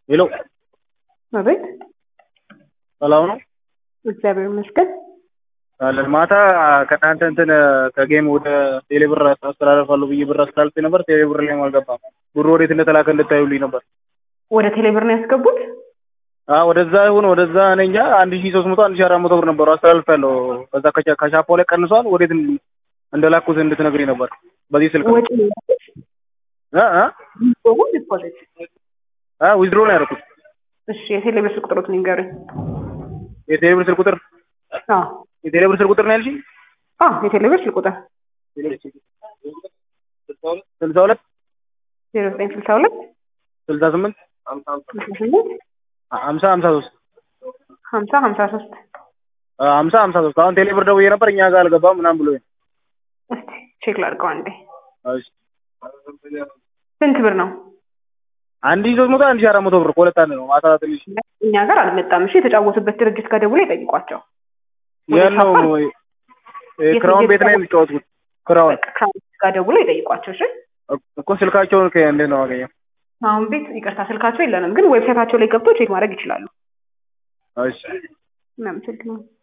ሄሎ አቤት ሰላም ነው እግዚአብሔር ይመስገን። አለን ማታ ከእናንተ እንትን ከጌም ወደ ቴሌብር አስተላልፋለሁ ብዬ ብር አስተላልፌ ነበር። ቴሌብር ላይም አልገባም። ብሩ ወዴት እንደተላከ እንድታዩልኝ ነበር። ወደ ቴሌብር ነው ያስገቡት? አዎ ወደዛ ይሁን ወደዛ እኔ እንጃ አንድ ሺህ ሶስት መቶ አንድ ሺህ አራት መቶ ብር ነበሩ አስተላልፌያለሁ። ከዛ ከቻ- ከሻፓው ላይ ቀንሷል። ወዴት እንደላኩት እንድትነግሪኝ ነበር በዚህ ስልክ ነው። ወጪ ነው ያደረጉት? እ እ ዲፖዚት ዲፖዚት። አ ዊዝድሮ ነው ያደረኩት። እሺ የቴሌብር ስልክ ቁጥሮት ንገሩኝ። የቴሌብር ስልክ ቁጥር አዎ የቴሌብር ስልክ ቁጥር ነው ያልሽኝ? አዎ የቴሌብር ስልክ ቁጥር ስልሳ ሁለት ዜሮ ዘጠኝ ስልሳ ሁለት ስልሳ ስምንት ስልሳ ስምንት ሀምሳ ሀምሳ ሶስት ሀምሳ ሀምሳ ሶስት ሀምሳ ሀምሳ ሶስት አሁን ቴሌብር ደውዬ ነበር እኛ ጋር አልገባም ምናምን ብሎ እስቲ ቼክ ላድርገው አንዴ። እሺ ስንት ብር ነው? አንድ ሺህ ሶስት መቶ አንድ ሺህ አራት መቶ ብር ከሁለት አንድ ነው። ማታ ትንሽ እኛ ጋር አልመጣም። እሺ የተጫወቱበት ድርጅት ጋር ደውሎ ይጠይቋቸው። ያለው ክራውን ቤት ላይ የሚጫወቱት ክራውን ክራውንስ ጋር ደውሎ ይጠይቋቸው። እሺ እኮ ስልካቸውን እንዴት ነው አገኘው? አሁን ቤት ይቅርታ ስልካቸው የለንም፣ ግን ዌብሳይታቸው ላይ ገብቶ ቼክ ማድረግ ይችላሉ። እሺ እናመሰግናለን።